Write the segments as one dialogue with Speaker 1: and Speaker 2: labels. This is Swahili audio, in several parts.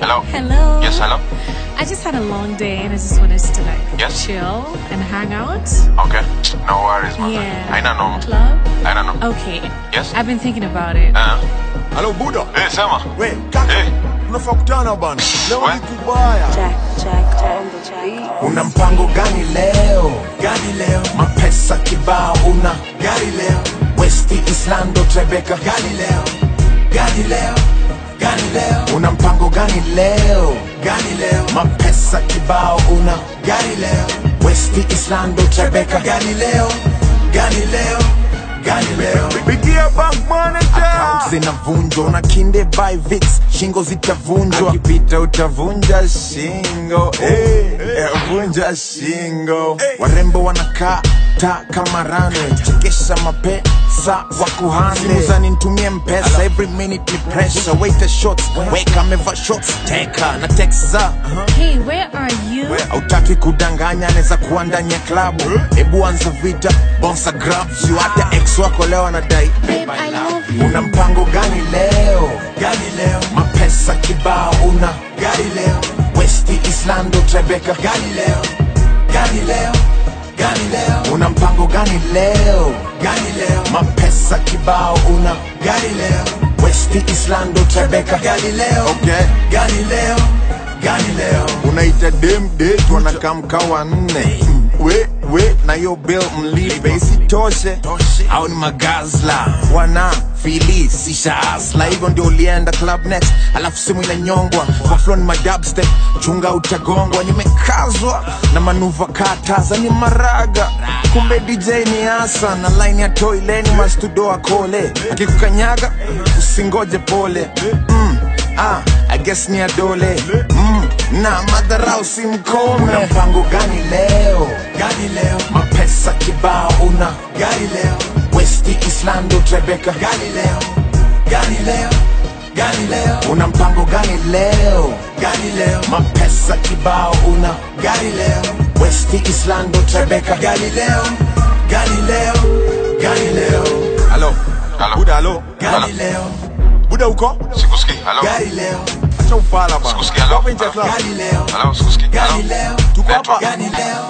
Speaker 1: Hello.
Speaker 2: Hello.
Speaker 1: Yes, hello.
Speaker 2: I just had a long day and I just wanted to like
Speaker 1: Yes?
Speaker 2: chill and hang out.
Speaker 1: Okay. No worries, man.
Speaker 2: Yeah.
Speaker 1: Haina noma.
Speaker 2: Club?
Speaker 1: Haina noma.
Speaker 2: Okay.
Speaker 1: Yes?
Speaker 2: I've been thinking about it.
Speaker 1: Uh,
Speaker 3: Halo Buda.
Speaker 1: eh, sema.
Speaker 3: We, kaka.
Speaker 1: Eh.
Speaker 3: Tunafaa kutana bana. Leo
Speaker 1: We.
Speaker 3: ni kubaya.
Speaker 4: Jack, Jack, on the Jack.
Speaker 5: Una mpango gani leo? Gani leo? Mapesa kibao una gari leo? Westi Islando Trebeka gani leo? Gani leo? Gani leo? Una mpango gani leo? Gani leo? Mapesa kibao una gari leo? Westi Islando Trebeka gani leo? Gani leo? Gani leo?
Speaker 3: Pigia bank manager.
Speaker 5: Account zinavunjwa na kinde by vix shingo zitavunjwa akipita utavunja shingo eh, eh, vunja shingo warembo wanakaa ta kama runway chekesha mapesa wakuhande simu zanitumie mpesa every minute ni pressure waiter shots weka ameva shots teka na texa
Speaker 2: Hey, where are you?
Speaker 5: hautaki kudanganya anaweza kuwa ndani ya klabu hebu anza vita bonsa grabs you hata ex wako leo anadai
Speaker 2: Babe, I love you.
Speaker 5: una mpango gani leo gani leo mapesa kibao una gari leo westi islando trebeka gani leo gani leo gani leo una mpango gani leo gani leo mapesa kibao una gari leo westi islando trebeka gani leo okay. gani leo gani leo unaita dem det wanakamka wanne we we na yo bill mlipe isitoshe au ni magazla wana fili sishaasla hivyo ndio ulienda club next alafu simu inanyongwa kwa flow ni madubstep chunga utagongwa nimekazwa na manuva kataza ni maraga kumbe dj ni asa na line ya toileni mastudoa kole akikukanyaga usingoje pole mm, ah, I guess ni adole mm, na madharau si mkome una mpango gani leo gani leo mapesa kibao una gari leo westi islando trebeka gani leo gani leo gani leo una mpango gani leo gani leo mapesa kibao una gari leo westi islando trebeka gani leo gani leo gani leo
Speaker 3: Halo.
Speaker 1: Halo.
Speaker 3: Buda halo.
Speaker 5: gani leo
Speaker 3: Buda uko?
Speaker 1: Sikusikii. Hello.
Speaker 5: gari leo
Speaker 3: Acha ufala bana.
Speaker 1: Sikusikia, halo.
Speaker 3: Wapi nje ya club?
Speaker 5: gani leo
Speaker 1: Hello, sikusikii. Hello.
Speaker 5: gani leo
Speaker 3: Tuko hapa.
Speaker 5: gani leo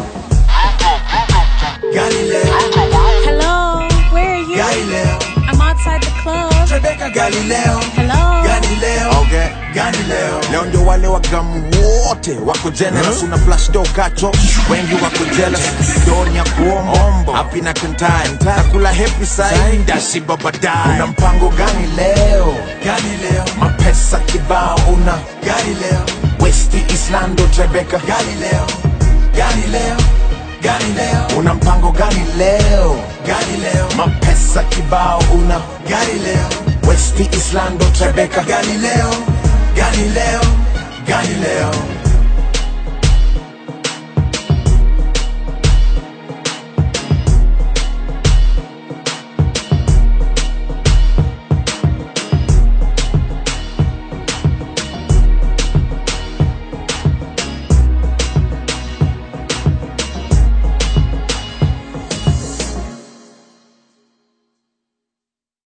Speaker 5: gani leo
Speaker 2: Hello. Where are you?
Speaker 5: gani leo
Speaker 2: I'm outside the club.
Speaker 5: Rebecca Galileo
Speaker 2: Hello.
Speaker 5: Galileo
Speaker 3: Okay.
Speaker 5: Galileo Leo ndio wale wagamu wote wako generous una flash do kacho wengi wako jealous doni ya kuomombo happy na kantai nakula happy side ndashiba baadaye una mpango gani leo gani leo mapesa kibao una gani leo Westi Islando Rebecca Galileo Galileo Galileo una mpango gani leo gani leo mapesa kibao una gari leo Westi Islando Trebeka Galileo Galileo Galileo